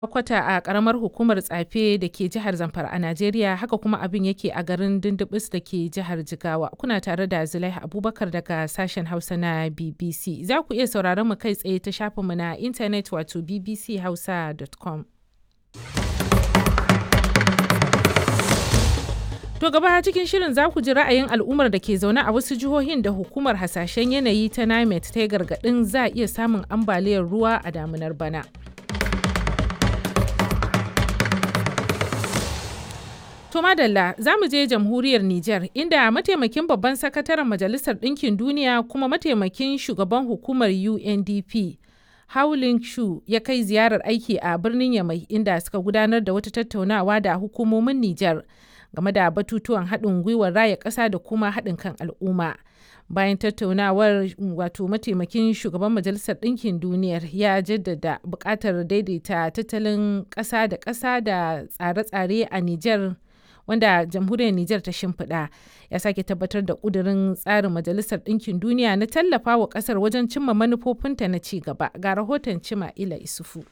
kwata a karamar hukumar tsafe da ke jihar zamfara a najeriya haka kuma abin yake a garin dindibis da ke jihar jigawa kuna tare da zulaiha abubakar daga sashen hausa na bbc za ku iya sauraron mu kai tsaye ta shafinmu na intanet wato bbchausa.com To gaba cikin shirin za ku ji ra'ayin al'ummar da ke zaune a wasu jihohin da hukumar hasashen yanayi ta NIMET ta yi gargaɗin za a iya samun ambaliyar ruwa a damunar bana. To madalla za mu je jamhuriyar Nijar inda mataimakin babban sakataren Majalisar Ɗinkin Duniya kuma mataimakin shugaban hukumar UNDP Howling Shu ya kai ziyarar aiki a birnin Yamai inda suka gudanar da wata tattaunawa da hukumomin Nijar game da batutuwan haɗin gwiwar raya ƙasa da kuma haɗin kan al'umma. Bayan tattaunawar wato mataimakin shugaban Majalisar Ɗinkin Duniyar ya jaddada buƙatar daidaita tattalin ƙasa da ƙasa da tsare-tsare a Nijar wanda jamhuriyar Nijar ta shimfiɗa ya sake tabbatar da ƙudurin tsarin Majalisar Ɗinkin Duniya na tallafa wa ƙasar wajen cimma manufofinta na ci gaba ga rahoton Cima Ila Isufu.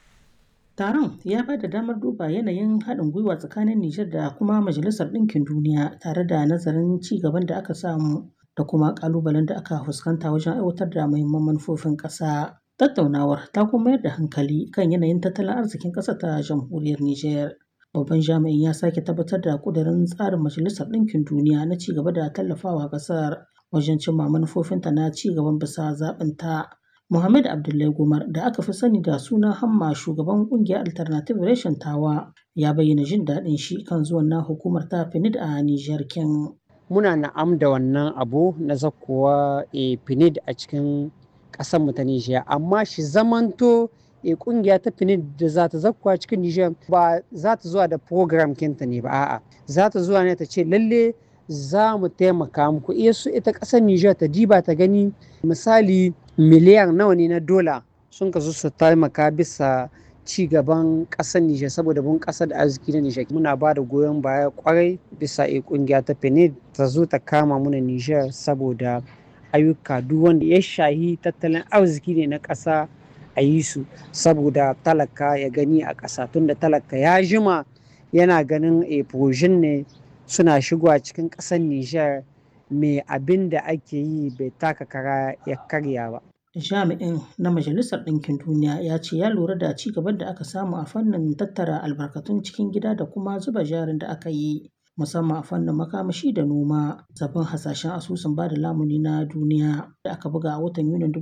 Taron ya ba da damar duba yanayin haɗin gwiwa tsakanin Nijar da kuma Majalisar Ɗinkin Duniya tare da nazarin ci gaban da aka samu da kuma ƙalubalen da aka fuskanta wajen aiwatar da muhimman manufofin ƙasa. Tattaunawar ta kuma mayar da hankali kan yanayin tattalin arzikin ƙasar ta jamhuriyar Nijar. Babban jami'in ya sake tabbatar da ƙudurin tsarin Majalisar Ɗinkin Duniya na ci gaba da tallafawa ƙasar wajen cimma manufofinta na ci gaban bisa zaɓinta. Muhammad Abdullahi Gumar da aka fi sani da suna Hamma shugaban kungiyar Alternative Reshen Tawa ya bayyana jin daɗin shi kan zuwan na hukumar ta PNID a Nijar kin. Muna na'am da wannan abu na zakkowa e PNID a cikin ƙasar mu ta Nijar amma shi zamanto e kungiya ta PNID da za ta zakkowa cikin Nijar ba za ta zuwa da program kinta ne ba a'a za ta zuwa ne ta ce lalle za mu taimaka muku iya su ita ƙasar Nijar ta diba ta gani misali miliyan nawa ne na dola sun kasu su taimaka bisa ci gaban ƙasar Nijar saboda bun ƙasar da arziki na Nijar muna ba da goyon baya kwarai bisa a kungiya ta PNUD ta zo ta kama muna Nijar saboda ayyuka duk wanda ya shahi tattalin arziki ne na ƙasa a yi su saboda talaka ya gani a ƙasa tunda talaka ya jima yana ganin a ne suna shigowa cikin ƙasar Nijar me abin da ake yi bai taka kara ya karya ba. Jami'in na Majalisar Ɗinkin Duniya ya ce ya lura da ci gaban da aka samu a fannin tattara albarkatun cikin gida da kuma zuba jarin da aka yi musamman a fannin makamashi da noma zaben hasashen asusun bada lamuni na duniya da aka buga a watan Yunin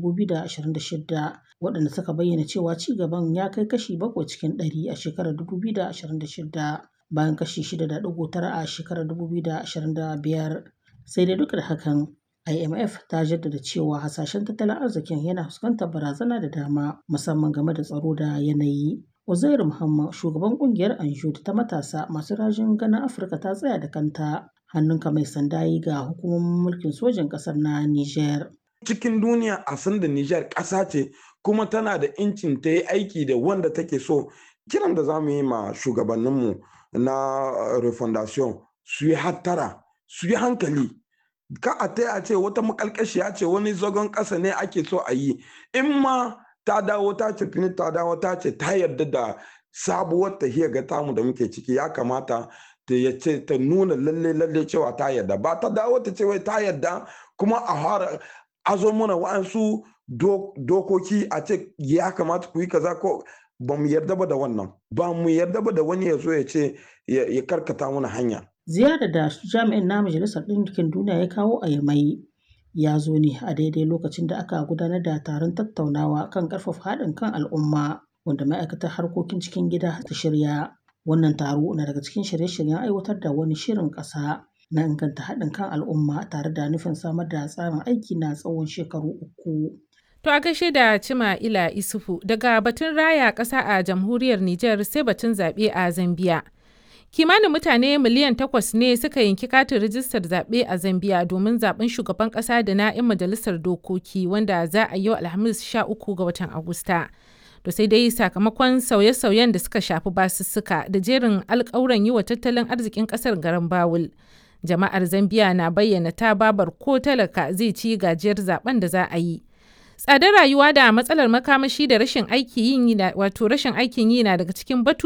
2026 waɗanda suka bayyana cewa ci gaban ya kai kashi bakwai cikin ɗari a shekarar 2026 bayan kashi 6.9 a shekarar 2025 sai dai duk da hakan IMF ta jaddada cewa hasashen tattalin arzikin yana fuskantar barazana da dama musamman game da tsaro da yanayi. Uzairu Muhammad shugaban kungiyar Anjud ta matasa masu rajin ganin Afirka ta tsaya da kanta hannunka mai sanda yi ga hukumomin mulkin sojin ƙasar na Niger. Cikin duniya a san da Niger ƙasa ce kuma tana da incin ta yi aiki da wanda take so kiran da za mu yi ma shugabanninmu na refondation su yi hattara su yi hankali ka a ta a ce wata makalkashiya ce wani zagon ƙasa ne ake so a yi in ma ta dawo ta ce fini ta dawo ta ce ta yarda da sabuwar tahiyar ga tamu da muke ciki ya kamata ta ya ce ta nuna lalle lalle cewa ta yarda ba ta dawo ta ce wai ta yarda kuma a fara azo mana wa'ansu dokoki a ce ya kamata ku yi kaza ko ba mu yarda ba da wannan ba mu yarda ba da wani ya zo ya ce ya karkata mana hanya ziyarar da jami'in na majalisar ɗinkin duniya ya kawo a yamai ya zo ne a daidai lokacin da aka gudanar da taron tattaunawa kan ƙarfafa haɗin kan al'umma wanda ma'aikatar harkokin cikin gida ta shirya wannan taro na daga cikin shirye-shiryen aiwatar da wani shirin ƙasa na inganta haɗin kan al'umma tare da nufin samar da tsarin aiki na tsawon shekaru uku. To a gaishe da Cima Ila Isufu daga batun raya ƙasa a jamhuriyar Nijar sai batun zaɓe a Zambiya. Kimanin mutane miliyan takwas ne suka yanki katin rijistar zaɓe a Zambiya domin zaɓen shugaban ƙasa da na 'yan majalisar dokoki wanda za a yi Alhamis 13 ga watan Agusta. To sai dai sakamakon sauye-sauyen da suka shafi basussuka da jerin alƙawuran yi wa tattalin arzikin ƙasar garin Bawul. Jama'ar Zambiya na bayyana ta babar ko talaka zai ci gajiyar zaben da za a yi. tsadar rayuwa da matsalar makamashi da rashin aikin yi na daga cikin batu